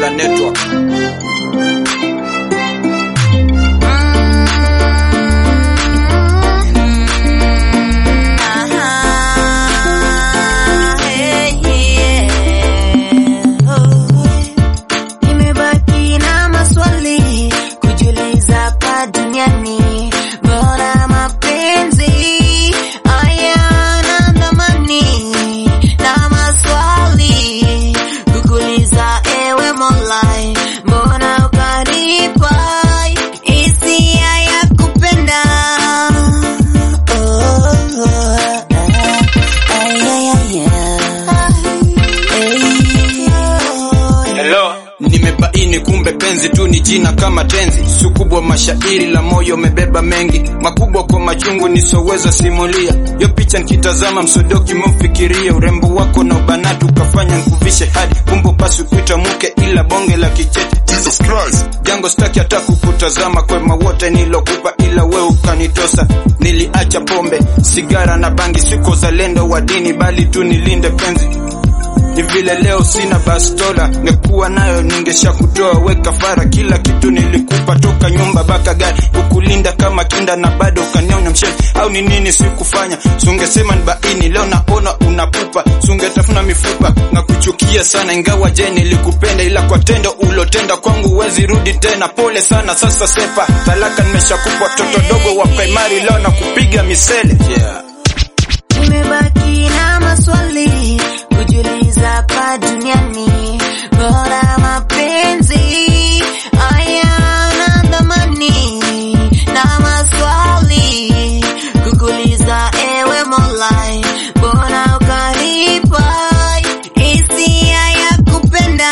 Mafala Network. Nimebaki na maswali kujiuliza hapa duniani, bora mapenzi hayana thamani, na maswali kukuuliza, ewe Mola, mbona ukanipa hisia ya kupenda? Oh, ah, ay, ay, ay, ay. Hello, nimebaini kumbe penzi tu ni jina kama tenzi, sukubwa mashairi la moyo umebeba mengi makubwa kwa machungu nisoweza simulia. Yo picha nikitazama msodoki mfikiria urembo wako na ubanatu ukafanya nkuvishe hadi kumbe pasi kuita mke ila bonge la kichete. Jesus Christ, jango staki hata kukutazama kwema wote nilokupa ila we ukanitosa. Niliacha pombe, sigara na bangi, siko zalendo wa dini bali tu nilinde penzi ni vile leo sina bastola, ngekuwa nayo ningesha kutoa weka fara. Kila kitu nilikupa toka nyumba baka gari, kukulinda kama kinda na bado ukanionya msheni. Au ni nini sikufanya? Sungesema ni baini, leo naona unapupa, sungetafuna mifupa na kuchukia sana. Ingawa je nilikupenda, ila kwa tendo ulotenda kwangu huwezi rudi tena. Pole sana, sasa sepa talaka, nimeshakupa toto dogo wa primary, leo na kupiga misele yeah. Nimebaki na maswali kujiuliza hapa duniani, bora mapenzi hayana thamani, na maswali kukuuliza, ewe Mola, mbona ukanipa hisia ya kupenda?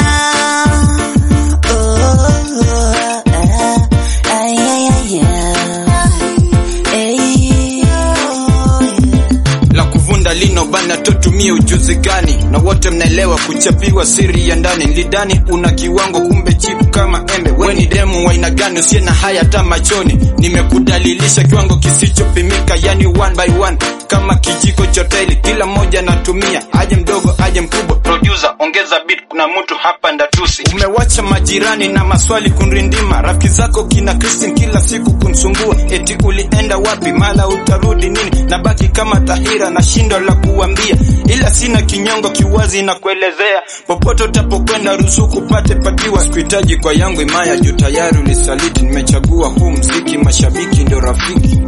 Oh, ah, ay, ay, ay, ay. Ay, oh, yeah. la kuvunda lino bana totumie ujuzi gani na wote mnaelewa kuchapiwa siri ya ndani lidani una kiwango kumbe chipu kama embe we ni demu wa aina gani usiye na haya hata machoni nimekudalilisha kiwango kisichopimika yani one by one kama kijiko cha taili kila mmoja natumia aje mdogo aje mkubwa producer ongeza beat kuna mtu hapa ndatusi umewacha majirani na maswali kunrindima rafiki zako kina Christine kila siku kunsumbua eti ulienda wapi mala utarudi nini nabaki kama tahira na shindo la kuambia ila sina kinyongo kiwazi na kuelezea popote utapokwenda ruzuku pate patiwa sikuhitaji kwa yangu imaya juu tayari ulisaliti nimechagua huu mziki mashabiki ndio rafiki